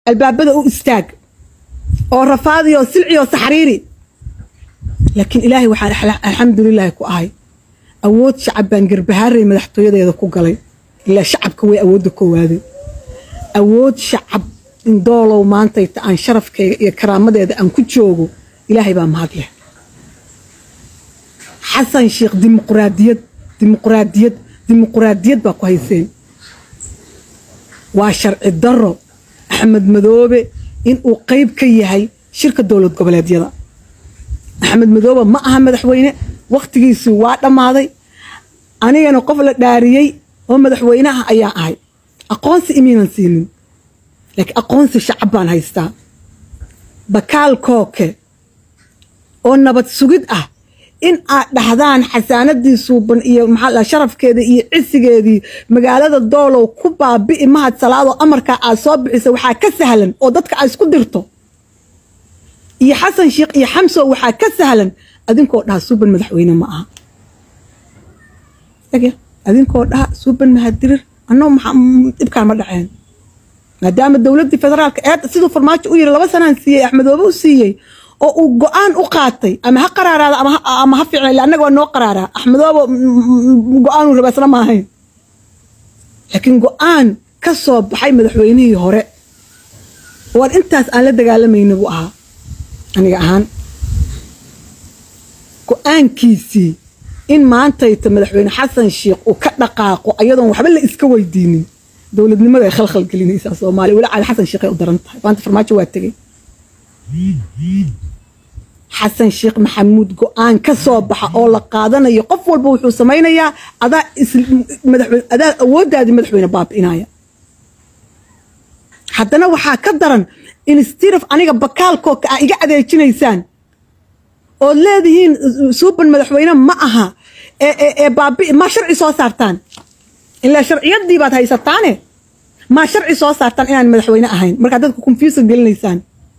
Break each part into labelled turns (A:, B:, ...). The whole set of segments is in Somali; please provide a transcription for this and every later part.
A: albaabada u istaag oo rafaadi oo silci oo saxriiri laakiin ilaahay waxaan alxamdulilaahi ku ahay awood shacab baan garbahaaray madaxtooyadeeda ku galay ilaa shacabka way awoodda koowaadeen awood shacab indoolow maantayta aan sharafkayga iyo karaamadeeda aan ku joogo ilaahay baa mahad leh xasan sheekh dimuqraadiyad dimuqraadiyad dimuqraadiyad baa ku hayseen waa sharci daro axmed madoobe inuu qayb ka yahay shirka dowlad goboleedyada axmed madoobe ma aha madaxweyne wakhtigiisii waa dhammaaday anigana qof la dhaariyey oo madaxweynaha ayaa ahay aqoonsi imiinan siinin laakiin aqoonsi shacab baan haystaa bakaal kooke oo nabad sugid ah in aad dhahdaan xasaanadii suuban iyo maxaa sharafkeeda iyo cisigeedii magaalada doolow ku baabi'i mahad salaadoo amarkaa aad soo bixisa waxaa ka sahlan oo dadka aad isku dirto iyo xasan sheekh iyo xamso waxaa ka sahlan adinkoo dhaha suuban madaxweyne ma aha adinkoo dhaha suuban mahadirir annoo dhibkaan ma dhaceen maadaama dowladdii federaalka eed siduu farmaajo u yiri laba sanaan siiyey axmedoobe u siiyey oo uu go-aan u qaatay ama ha qaraaraada ama ha fiicna illa annaga waa noo qaraaraa axmedoobe go-aanuu raba isna maahayn laakiin go-aan ka soo baxay madaxweynihii hore waan intaas aan la dagaalamayna buu ahaa aniga ahaan go-aankiisii in maantayta madaxweyne xasan sheekh uu ka dhaqaaqo ayadoon waxba la iska weydiinin dowladnimada ay khalkhal gelinaysaa soomaaliya weli caali xasan sheekh ay u daran tahay maanta farmaajo waa tegey xasan sheekh maxamuud go-aan ka soo baxa oo la qaadanayo qof walba wuxuu samaynayaa adaa madaxweyne adaa awooddaadii madaxweyne baabi'inaya haddana waxaa ka daran instiraf aniga bakaalkooka aa iga adeejinaysaan ood leedihiin suuban madaxweyne ma aha ee baabi'i maa sharci soo saartaan ilaa sharciyadii baad haysataane maa sharci soo saartaan inaan madaxweyne ahayn markaad dadka confusion gelinaysaan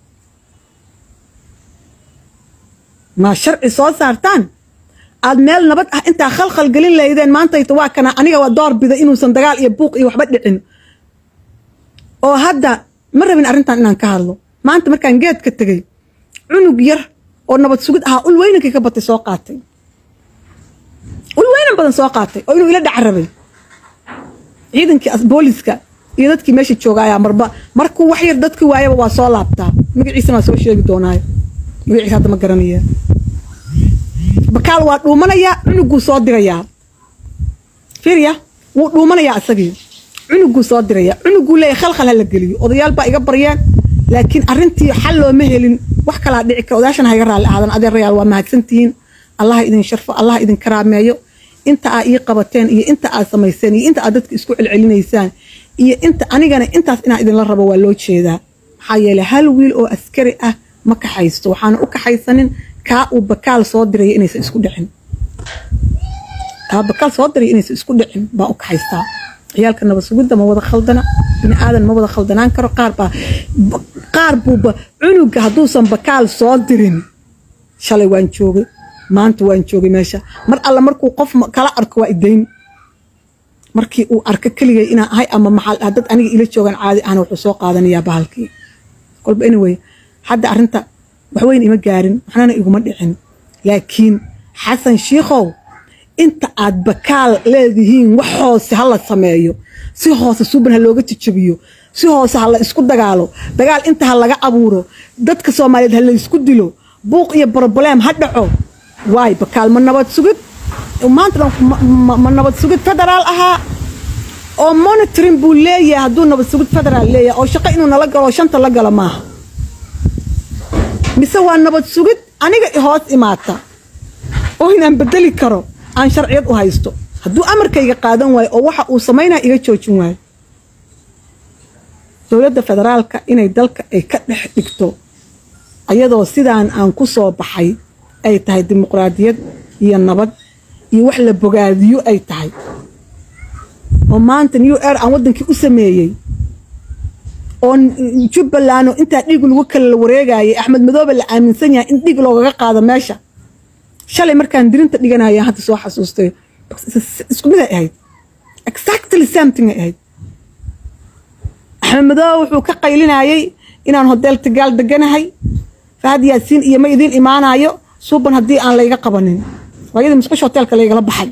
A: maa sharci soo saartaan aad meel nabad ah intaa khalkhal gelin lahaydeen maantayta waa kana aniga waa door bida inuusan dagaal iyo buuq iyo waxba dhicin oo hadda ma rabin arrintan inaan ka hadlo maanta markaan geedka tegey cunug yar oo nabad sugid ahaa ul weynankii ka batay soo qaatay ul weynan badan soo qaatay oo inuu ila dhaca rabay ciidankii booliska iyo dadkii meesha jooga ayaa marba markuu wax yar dadkii waayaba waa soo laabtaa magaciisana waa soo sheegi doonaayo magaciisa hadda ma garanaya bakaal waa dhuumanayaa cunuguu soo dirayaa fiirya wuu dhuumanayaa isagii cunuguu soo dirayaa cunuguu leeyahay khalkhal ha la geliyo odayaal baa iga baryeen laakiin arrintii xal looma helin wax kalaa dhici kara odayaashan ha iga raalli aadan adeerayaal waa mahadsantihiin allaha idin sharfo allaha idin karaameeyo inta aa ii qabateen iyo inta aad samayseen iyo inta aad dadka isku celcelinaysaan iyo inta anigana intaas inaan idinla rabo waa loo jeedaa maxaa yeelay hal wiil oo askari ah ma kaxaysto waxaana u kaxaysanin kaa uu bakaal soo diraya inaysan isku dhicin kaa bakaal soo diraya inaysan isku dhicin baa u kaxaystaa ciyaalka nabad sugidda ma wada khaldana bini aadan ma wada khaldanaan karo qaar baa qaar buuba cunuga hadduusan bakaal soo dirin shalay waan joogay maanta waan joogay meesha mar alla markuu qof kala arko waa idayn markii uu arko keligay inaan ahay ama maxaa dad aniga ila joogaan caadi ahna wuxuu soo qaadanayaa bahalkii kolba anyway hadda arrinta waxweyn ima gaarin waxnana iguma dhicin laakiin xasan shiikhow inta aad bakaal leedihiin wax hoose ha la sameeyo si hoose suuban ha looga jajabiyo si hoose ha la isku dagaalo dagaal inta ha laga abuuro dadka soomaaliyeed ha la isku dilo buuq iyo broblem ha dhaco waay bakaal ma nabad sugid maanta ma nabad sugid federaal ahaa oo monitoring buu leeyahay hadduu nabad sugid federaal leeyahay oo shaqo inuu nala galo oo shanta la galo maaha mise waa nabad sugid aniga hoos imaata oo inaan bedeli karo aan sharciyad u haysto hadduu amarkayga qaadan waayo oo waxa uu samaynaya iga joojin waayo dowladda federaalka inay dalka ay ka dhex dhigto ayadoo sidaan aan ku soo baxay ay tahay dimuqraadiyad iyo nabad iyo wax la bogaadiyo ay tahay oo maanta new air aan waddankii u sameeyey oo jubbaland oo intaa dhiig lagu kala wareegayay axmed madoobe la aaminsan yahay in dhiig loogaga qaado meesha shalay markaan dirinta dhiganaya hadda soo xasuustay isku mid ay ahayd exactly something ay ahayd axmed madoobe wuxuu ka qaylinayay inaan hodeel tigaal deganahay fahad yaasiin iyo ma idiin imaanayo suuban haddii aan layga qabanin waayadii musqusha hoteelka laygala baxay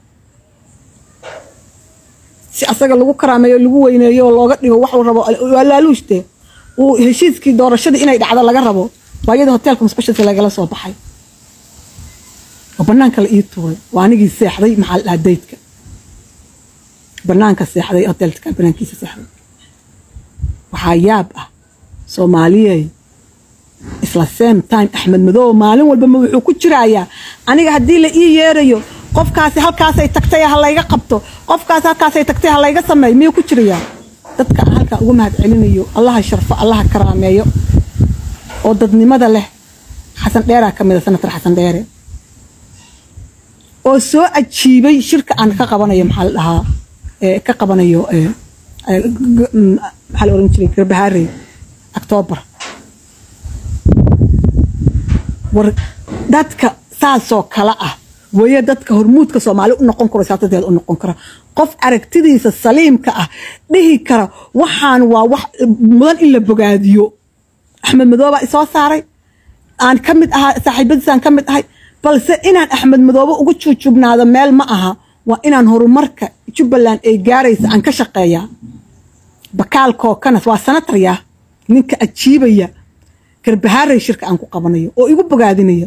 A: si asaga lagu karaameeyo lagu weyneeyo oo looga dhigo waxuu rabo waa laaluushte uu heshiiskii doorashadii inay dhacdo laga rabo waayadii hoteelka musqushiisa lagala soo baxay oo banaanka la ii tuuray waa anigii seexday maxaa la dhahaa daydka banaanka seexday hoteelka banaankiisa seexday waxaa yaab ah soomaaliyey isla same time axmed madow maalin walba ma wuxuu ku jirayaa aniga haddii la ii yeerayo qofkaasi halkaasay tagtay ha layga qabto qofkaasi halkaasay tagtay ha layga sameeyo miyuu ku jirayaa dadka aan halkaa ugu mahad celinayo allaha sharfo allaha karaameeyo oo dadnimada leh xasan dheeraa ka mid a senator xasan dheere oo soo ajiibay shirka aan ka qabanayo maxaa la dhahaa ka qabanayo maxaa la oran jiray garbahaarey octoobar war dadka saasoo kale ah waye dadka hormuudka soomaali u noqon karo siyaasadeeda u noqon kara qof aragtidiisa saliimka ah dhihi kara waxaan waa wax mudan in la bogaadiyo axmed madooba isoo saaray aan ka mid ahaa saaxiibadiisaan ka mid ahay balse inaan axmed madoobe ugu juujubnaado meel ma aha waa inaan horumarka jubbaland ay gaaraysa aan ka shaqeeyaa bakaalkoo kanas waa sanatarya ninka ajiibaya garbahaarey shirka aan ku qabanayo oo igu bogaadinaya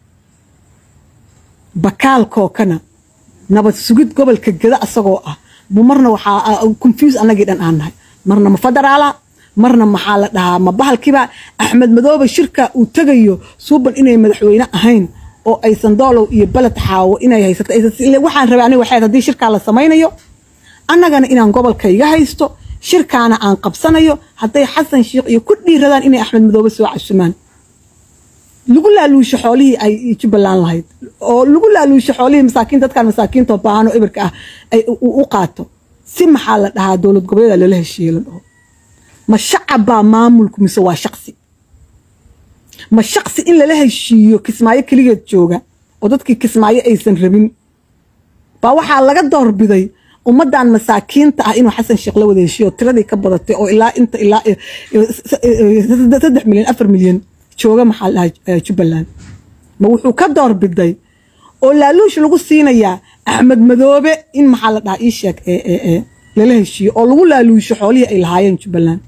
A: bakaalkoo kana nabad sugid gobolka geda asagoo ah bu marna waxaa confuse annagii dhan aan nahay marna ma federaala marna maxaa la dhahaa ma bahalkiiba axmed madoobe shirka uu tegayo suuban inay madaxweyne ahayn oo aysan doolow iyo beled xaawo inay haysato waxaan rabay aniga waxayd haddii shirkaa la samaynayo annagana inaan gobolkayga haysto shirkaana aan qabsanayo hadday xasan sheikh iyo ku dhiiradaan inay axmed madoobe soo casumaan lagu laaluusho xoolihii ay jubbaland lahayd oo lagu laaluusho xoolihii masaakiin dadkan masaakiinta baahano ibirka ah ay u qaato si maxaa la dhahaa dowlad goboleeda lala heshiiye la dhaho ma shacab baa maamulku mise waa shaqsi ma shaqsi in lala heshiiyo kismaayo keligeed jooga oo dadkii kismaayo aysan rabin baa waxaa laga doorbiday ummadan masaakiinta ah inuu xasan sheekh la wada heshiiyo tiradii ka badatay oo ilaa inta ilaa saddex milyan afar milyan jooga maxaa dhahaa jubbaland ma wuxuu ka doorbiday oo laaluush lagu siinayaa axmed madoobe in maxaa la dhahaa ii sheeg lala heshiiyo oo lagu laaluusho xoolihii ay lahaayeen jubbaland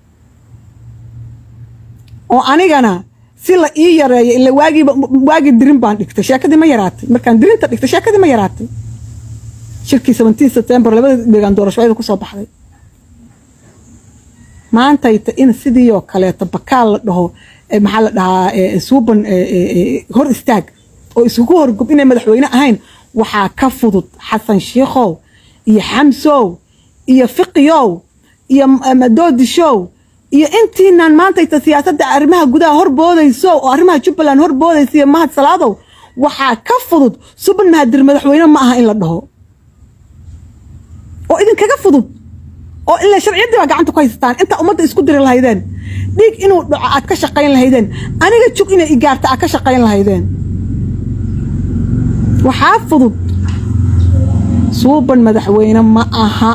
A: oo anigana si la ii yareeyo ila waagiiba waagii dirin baan dhigtay sheekadii ma yaraatay markaan dirinta dhigtay sheekadii ma yaraatay shirkii seventeen september labada deegaan doorashooyada kusoo baxday maantayta in sidii oo kaleeto bakaal la dhaho maxaa la dhahaa suuban hor istaag oo isugu horgub inay madaxweyne ahayn waxaa ka fudud xasan shiikhow iyo xamsow iyo fiqiyow iyo doodishow iyo intiinaan maantayta siyaasadda arrimaha gudaha horboodayso oo arrimaha jubbaland horboodaysa iyo mahad salaadow waxaa ka fudud suban mahadir madaxweyne ma aha in la dhaho oo idinkaga fudud oo ilaa sharciyaddii baa gacanta ku haysataan intaa ummadda isku diri lahaydeen dhiig inuu dhaco aad ka shaqayn lahaydeen aniga jug inay igaarta aad ka shaqayn lahaydeen waxaa fudud suuban madaxweyne ma aha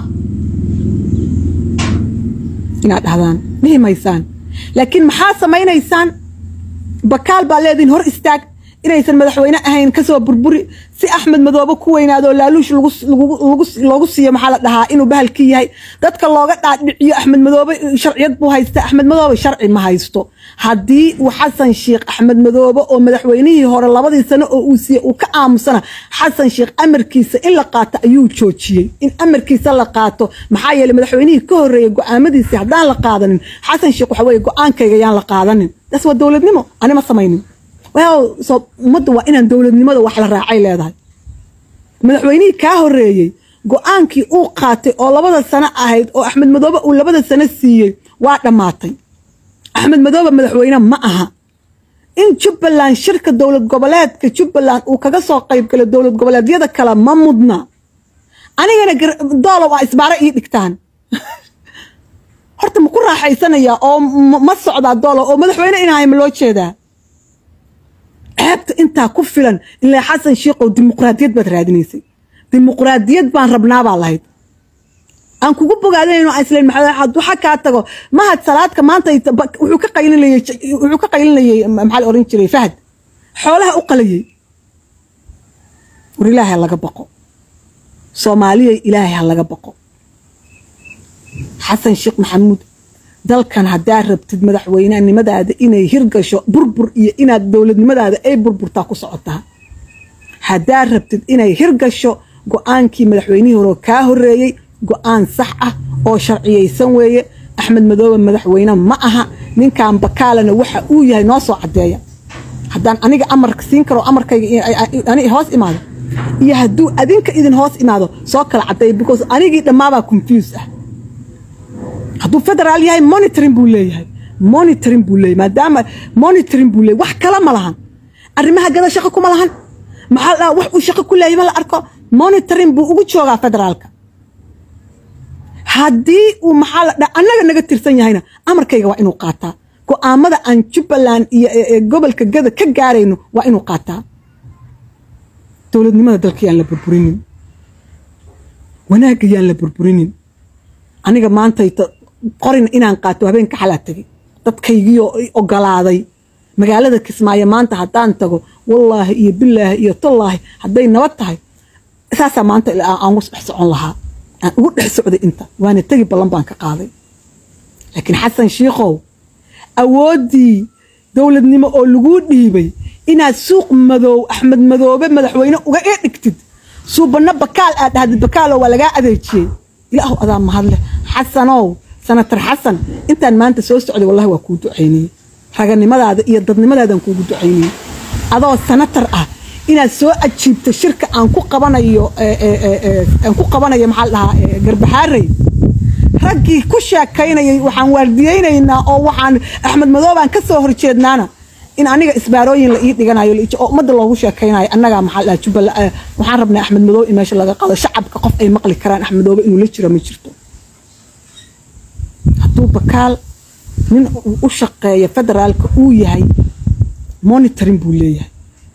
A: inaad dhahdaan dhihi maysaan laakiin maxaa samaynaysaan bakaal baa leediin hor istaag inaysan madaxweyne ahayn kasoo burburi si axmed madoobe ku weynaado laaluush loogu siiyo maxaa la dhahaa inuu bahalkii yahay dadka looga dhaadhiciyo axmed madoobe sharciyad buu haysta axmed madoobe sharci ma haysto haddii uu xasan sheikh axmed madoobe oo madaxweynihii hore labadii sano oo uu siiye uu ka aamusana xasan sheikh amarkiisa in la qaato ayuu joojiyey in amarkiisa la qaato maxaa yeeley madaxweynihii ka horreeyey go-aamadiisii haddaan la qaadanin xasan sheikh waxa weye go-aankayga yaan la qaadanin taas waa dowladnimo anima samaynin ummadda waa inaan dowladnimada wax la raacay leedahay madaxweynihii kaa horeeyey go-aankii uu qaatay oo labada sano ahayd oo axmed madoobe uu labada sano siiyey waa dhammaatay axmed madoobe madaxweyne ma aha in jubbaland shirka dowlad goboleedka jubbaland uu kaga soo qaybgalo dowlad goboleedyada kale ma mudna anigana doolow a isbaaro ii dhigtaan horta ma ku raaxaysanayaa oo ma socdaa doolow oo madaxweyne inahay ma loo jeedaa ceebta intaa ku filan ilaa xasan sheikhow dimuqraadiyad baad raadinaysay dimuqraadiyad baan rabnaabaa lahayd aan kugu bogaadinayno aan islayn maxamed waxa kaa tago mahad salaadka maanta wuxuu ka qaylinayay wuxuu ka qaylinayay maxaa la oran jiray fahad xoolaha u qalayay war ilaahay ha laga baqo soomaaliya ilaahay ha laga baqo xasan sheekh maxamuud dalkan haddaa rabtid madaxweynenimadaada inay hirgasho burbur iyo inaad dowladnimadaada ay burburtaa ku socotaa haddaa rabtid inay hirgasho go-aankii madaxweynihii hore kaa horeeyey go-aan sax ah oo sharciyeysan weeye axmed madoobe madaxweyne ma aha ninkan bakaalana waxa uu yahay noo soo cadeeya haddaan aniga amarka siin karo amarkayga hoos imaado iyo hadduu adinka idin hoos imaado soo kala cadeeya because anigii dhammaabaa confuse ah hadduu federaal yahay monitoring buu leeyahay monitoring buu leeyahay maadaama monitoring buu leeyahay wax kale ma lahan arrimaha gada shaqo kuma lahan maxaa la wax uu shaqo ku leeyahay ma la arko monitoring buu ugu joogaa federaalka haddii uu maxaa la dhaa annaga naga tirsan yahayna amarkayga waa inuu qaataa go-aamada aan jubbaland iyo gobolka gada ka gaarayno waa inuu qaataa dowladnimada dalka yaan la burburinin wanaagga yaan la burburinin aniga maantayta qorin inaan qaato habeenka xalaa tegay dadkaygiioo ogolaaday magaalada kismaayo maanta haddaan tago wallaahi iyo bilaahi iyo tallaahi hadday nabad tahay saasaa maanta aan ugu dhex socon lahaa aan ugu dhex socday inta waana tegi ballan baan ka qaaday laakiin xasan shiikhow awooddii dowladnimo oo laguu dhiibay inaad suuq madoow axmed madoobe madaxweyne uga ee dhigtid suubanno bakaal aad dhahdid bakaalo waa lagaa adeejiyey ilaahu adaa mahadleh xasanow sanatar xasan intaan maanta soo socday wallahi waa kuu ducaynayey raganimadaada iyo dadnimadaadaan kuugu ducaynayey adoo sanatar ah inaad soo ajiibto shirka aan ku qabanayo aan ku qabanayo maxaa la dhahaa garbaxaarey raggii ku sheekaynayay waxaan waardiyeynaynaa oo waxaan axmed madoobaan ka soo horjeednaana in aniga isbaarooyin la ii dhiganayo oo ummadda loogu sheekaynayo annagaa maxaa la dhahaa jubbala waxaan rabnaa axmed madoobe in meesha laga qaado shacabka qof ay maqli karaan axmed madoobe inuu la jiro ma jirto hadduu bakaal nin u shaqeeya federaalka uu yahay monitoring buu leeyahay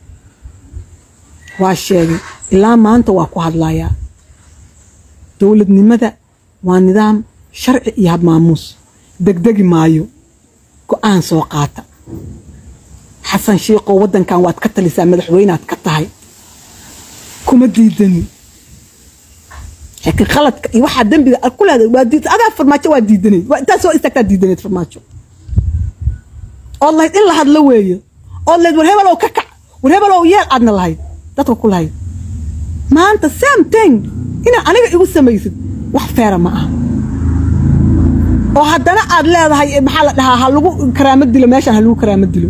A: waa sheegay ilaa maanta waa ku hadlayaa dowladnimada waa nidaam sharci iyo habmaamuus degdegi maayo go-aan soo qaata xasan shiiqow waddankan waad ka talisaa madaxweyneaad ka tahay kuma diidani laakiin khaladka iyo waxaa dembiga ku leedahay waa diid adaa farmaajo waa diidanayd waa intaa soo istaagtaa diidanayd farmaajo ood lahayd in la hadlo weeye ood lahayd war hebelow ka kac war hebelow yeel aadna lahayd dadka ku lahayd maanta same thing inaad aniga igu samaysid wax feera ma aha oo haddana aad leedahay maxaa la dhahaa ha lagu karaamo dilo meeshaan ha lagu karaamo dilo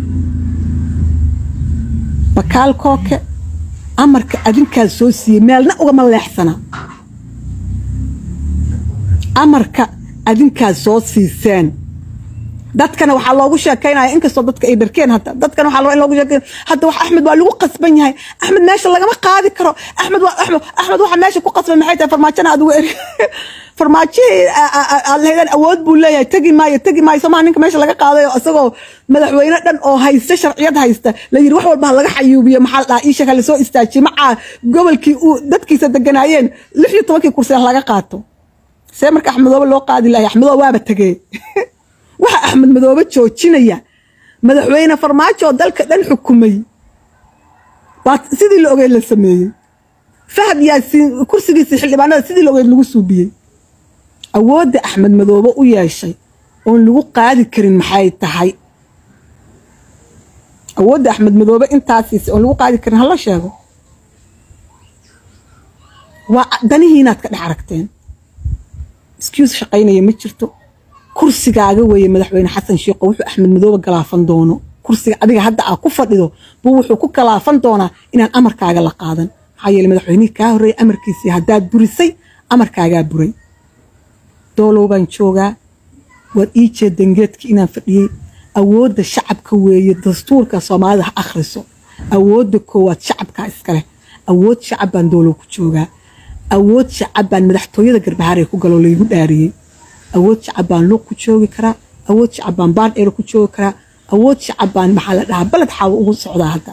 A: bakaal kooke amarka adinkaad soo siiyey meelna ugama leexsana amarka adinkaad soo siiseen dadkana waxaa loogu sheekaynaya inkastoo dadka ay dharkeen hadda dadkana waxaa in loogu sheekayn hadda wax axmed waa lagu qasban yahay axmed meesha lagama qaadi karo axmed waa axmed axmed waxa meesha ku qasbay maxay tahay farmaajana aad ugu eri farmaajihii aad lahaydaan awood buu leeyahay tegi maayo tegi maayo somaa ninka meesha laga qaadayo isagoo madaxweyne dhan oo haysta sharciyad haysta la yiri wax walba ha laga xayuubiyo maxaa la dhahaa iishaka lasoo istaajiye macaa gobolkii uu dadkiisa deganaayeen lix iyo tobankii kursi ha laga qaato see marka axmedoobe loo qaadi lahay axmedoobe waaba tegee waxa axmed madoobe joojinaya madaxweyne farmaajo oo dalka dhan xukumay baa sidii la ogeyd la sameeyey fahad yaasiin kursigiisii xildhibaanada sidii la ogeyd lagu suubiyey awoodda axmed madoobe u yeeshay oon lagu qaadi karin maxay tahay awoodda axmed madoobe intaasiisa oon lagu qaadi karin hala sheego waa danihiinaad ka dhex aragteen excuse shaqaynaya ma jirto kursigaaga weeye madaxweyne xasan sheekho wuxuu axmed madoobe galaafan doono kursiga adiga hadda aa ku fadhido buu wuxuu ku galaafan doonaa inaan amarkaaga la qaadan maxaa yeele madaxweynihii kaa horreeyay amarkiisii haddaad burisay amarkaagaa buray doolow baan joogaa waad ii jeedeen geedkii inaan fadhiyey awoodda shacabka weeye dastuurka soomaalida ha akhriso awoodda koowaad shacabkaa iskaleh awood shacab baan doolow ku joogaa awood shacab baan madaxtooyada garbahaaree ku galoo laygu dhaariyey awood shacab baan luuq ku joogi karaa awood shacab baan baardheero ku joogi karaa awood shacab baan maxaa la dhahaa baled xaawo ugu socdaa hadda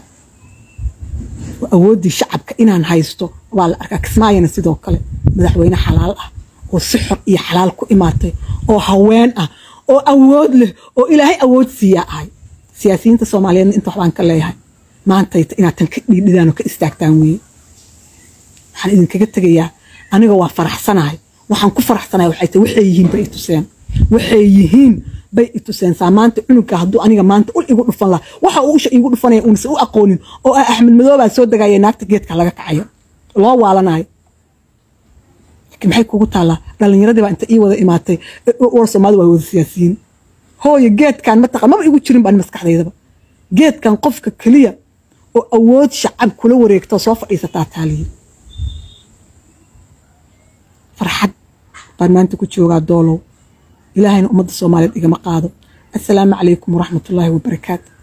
A: awooddii shacabka inaan haysto waa la arkaa kismaayana sidoo kale madaxweyne xalaal ah oo si xor iyo xalaal ku imaatay oo haween ah oo awood leh oo ilaahay awood siiyaa ahay siyaasiyiinta soomaaliyeedna inta waxbaan ka leeyahay maantayta inaad tan ka dhiidhidaan oo ka istaagtaan weeye waxaan idinkaga tegayaa aniga waa faraxsanahay waxaan ku faraxsanahay waxay tahay waxay yihiin bay i tuseen waxay yihiin bay i tuseen saa maanta cunuga hadduu aniga maanta ul igu dhufan laha waxa uu usha igu dhufanaya uunse u aqoonin oo ah axmed madoobaa soo degaya naagta geedka laga kacayo loo waalanayo laakiin maxay kugu taallaa dhallinyaradii baa inta ii wada imaatay war soomaalida waa wada siyaasiyiin hooyo geedkan mataqa maba igu jirin baan maskaxdaydaba geedkan qofka keliya oo awood shacab kula wareegto soo fadhiisataa taaliya farxad baan maanta ku joogaa doolow ilaahayna ummadda soomaaliyeed igama qaado assalaamu calaykum waraxmatullaahi wabarakaatu